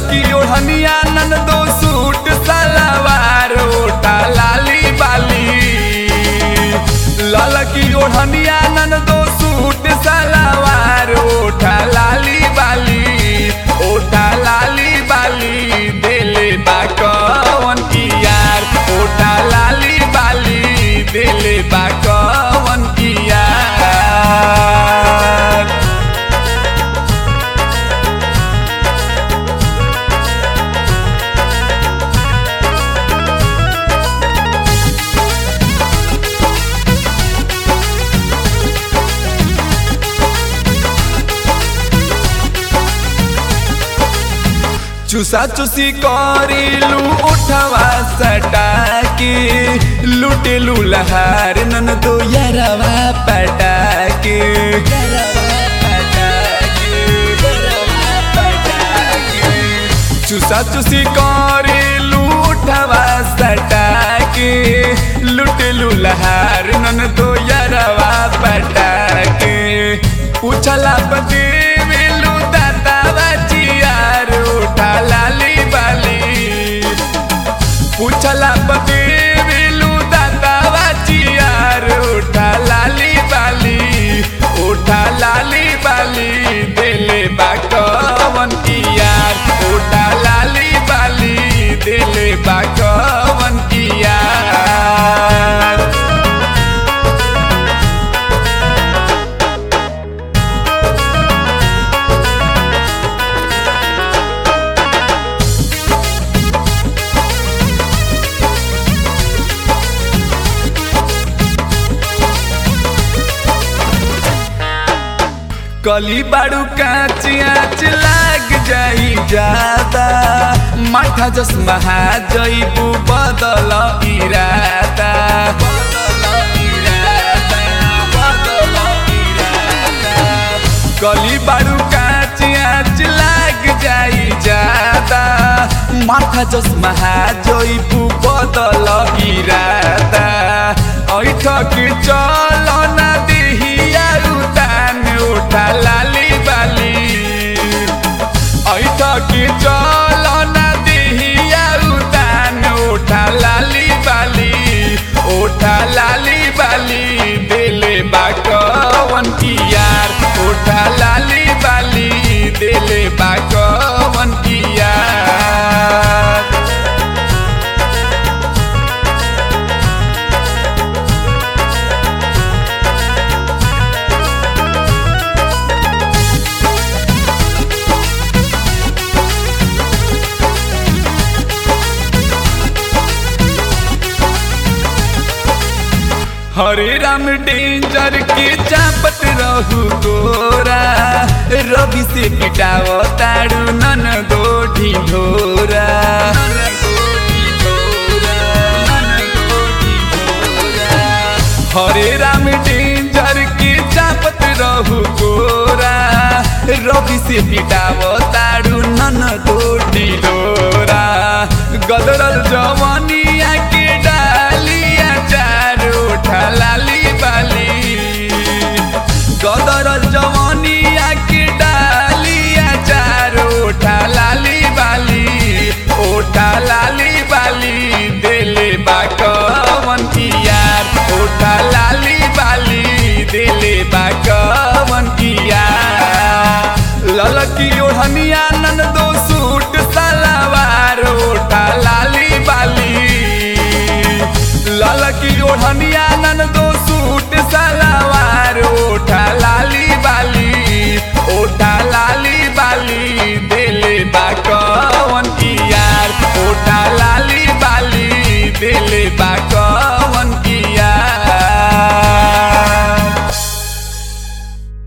ललकी ओढ़निया नन दो सूट सलवार ओटा लाली बाली ललकी ओढ़निया नन दो सूट सलवार ओठा लाली बाली ओठा लाली बाली दिले बा कवन की यार ओठा लाली बाली दिले बा कवन की यार चुसा चुसी करेलू उठवा सटा के लुटेलू लहार नन दो यरवा पटा के चुसा चुसी करेलू उठवा सटा के लुटेलू लहार नन दो यरवा पटा के उछला पति वेलू दाता बचियार उठा लाली बाली पूछला पति वेलू दाता बचियार उठा लाली बाली उठा लाली बाली दिले बाकवन की यार उठा लाली बाली दिले बाकवन की यार कली बाड़ू काचियाच लाग जाई जाता माथा जस महा जईबू बदल इरादा कली बाड़ू काचियाच लाग जाई जाता माथा जस महा जईबू बदल इरादा ऐठ के चल ना देहिया उतान उठा लाली बाली ऐठ के चल ना देहिया उतान उठा लाली बाली उठा लाली बाली दिले बाकवन की यार उठा लाली बाली दिले बाकवन की यार हरे राम डेंजर के चापत रहू गोरा रवि से पिटाव ताड़ू नन दो ढिढोरा हरे राम डेंजर के चापत रहू गोरा रवि से पिटाव ताड़ू नन दो ढिढोरा गदरल जवानिया के डालिया चार उठा लाली बाली गदरल जवानिया के डालिया चार उठा लाली बाली उठा लाली बाली दिले बाकवन की यार उठा लाली बाली दिले बाकवन की यार ललकी ओढ़नी